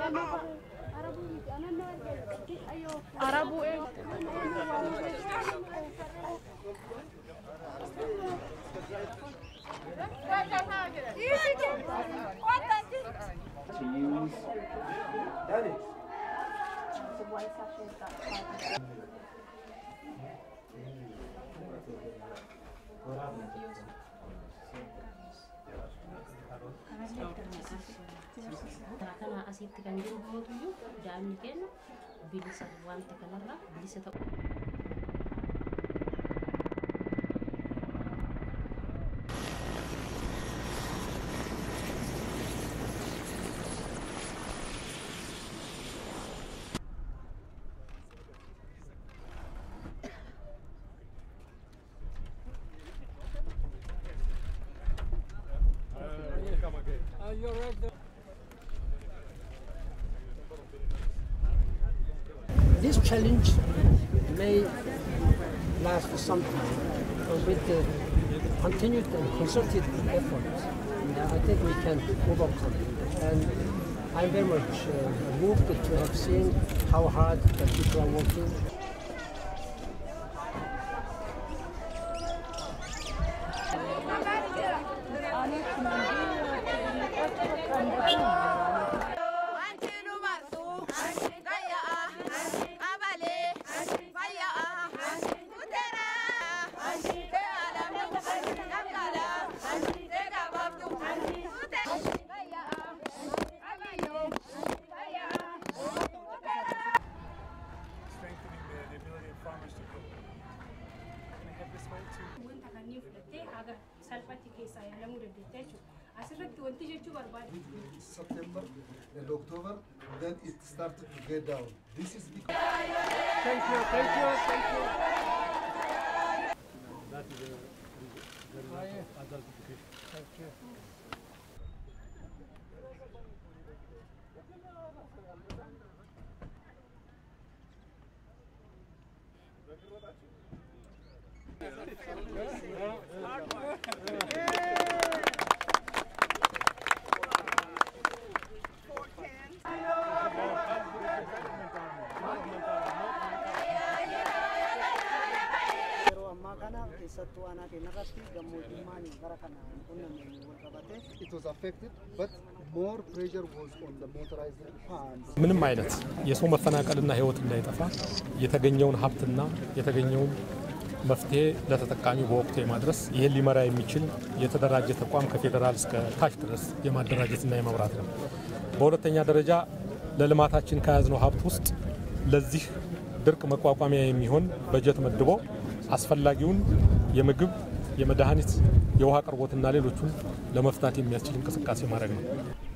Arabuu to use. Daddy. Kana asitti kan jiru mootuyyuu daa'imni keenya bilisa wanta kanarraa bilisa ta'u. This challenge may last for some time, but with the continued and concerted effort, uh, I think we can overcome it. And I'm very much uh, moved to have seen how hard the people are working. Wanti nu martu gayya'a qabalee fayya'a kuteera beeladamnu dhaqqala beekababdu kute gayya'a qabalee fayya'a kuteera. strengthening the, the ability of farmers to grow. Can I have this one too? wanta kanneen fudhattee haga salphatti keessaa yaalamuu dandeetta jechuudha. Asirratti wanti jechuu barbaade September and October, then it started to get down. This is because Thank you, thank you, thank you. That is a result of adult education. Thank you. yeroo ammaa kana keessattuu aanaa keenya irratti gammoojjummaan bara kana qunnameen wal qabate it was affected, but more pressure was on the motorized farms. ምንም አይነት የሰው መፈናቀልና ሕይወት እንዳይጠፋ የተገኘውን ሀብትና የተገኘውን መፍትሄ ለተጠቃሚ በወቅቱ የማድረስ ይህን ሊመራ የሚችል የተደራጀ ተቋም ከፌዴራል እስከ ታች ድረስ የማደራጀትና የመምራት ነው። በሁለተኛ ደረጃ ለልማታችን ከያዝነው ሀብት ውስጥ ለዚህ ድርቅ መቋቋሚያ የሚሆን በጀት መድቦ አስፈላጊውን የምግብ፣ የመድኃኒት፣ የውሃ አቅርቦትና ሌሎቹን ለመፍታት የሚያስችል እንቅስቃሴ ማድረግ ነው።